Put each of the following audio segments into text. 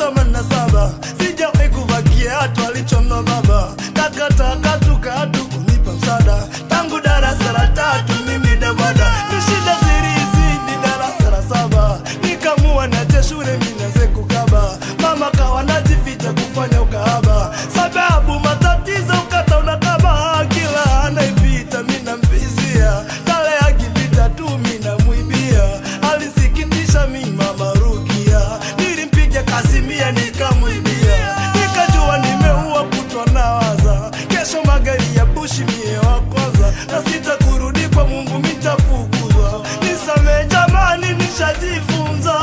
themanini na saba sijawahi kuvaa kiatu alichonua baba takatakatu kunipa msaada tangu darasa la tatu mimi dabada ni shida zirizidi darasa la saba nikamua nache shule minaze kukaba mama kawa najificha kufanya ukahaba sababu matatizo ukata unakaba kila anaipita mina mvizia kale akipita tu mina mwibia alisikitisha mi mama Rukia nilimpiga kasimia nikamwibia nikajua nimeua kutwa nawaza kesho magari ya bushi mie wa kwanza na sita kurudi kwa Mungu mitafukuzwa nisamee jamani nishajifunza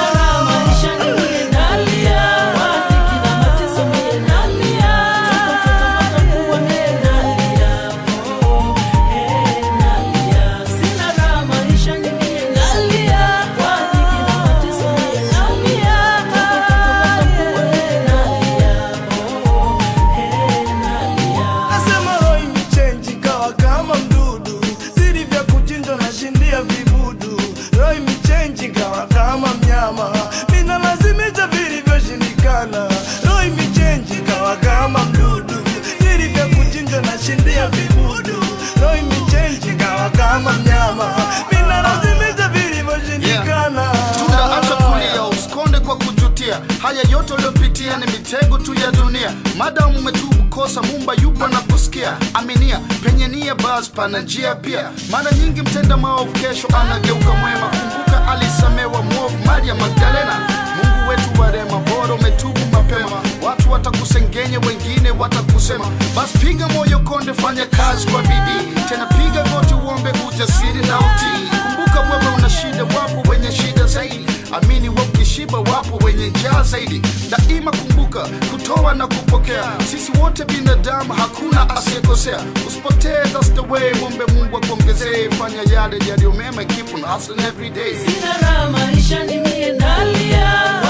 Nasema roho imechange kawa kama mdudu, siri vya kuchinjwa na shindia vibudu. Roho imechange kawa kama mnyama, mina lazimisha vilivyoshindikana. Roho imechange kawa kama mdudu, siri vya kuchinjwa na shindia vibudu. Roho imechange kawa kama mnyama, mina lazimisha vilivyoshindikana. tunda acha kulia usikonde kwa kujutia haya yote uliopitia ni mitego tu ya dunia madamu umetubu kosa mumba yupo na kusikia aminia penye nia bas pana njia pia mara nyingi mtenda maovu kesho anageuka mwema kumbuka alisamewa mwovu maria magdalena mungu wetu warema bora umetubu mapema watu watakusengenye wengine watakusema basi piga moyo konde fanya kazi kwa bidii tena piga goti uombe ujasiri na utii kumbuka wewe una shida wapo wenye shida zaidi amini we ukishiba wapo wenye njaa zaidi daima kumbuka kutoa na kupokea sisi wote binadamu hakuna asiyekosea usipotee that's the way mwombe mungu akuongezee fanya yale yaliyo mema keep on hustling every day Sina raha maisha ni mie nalia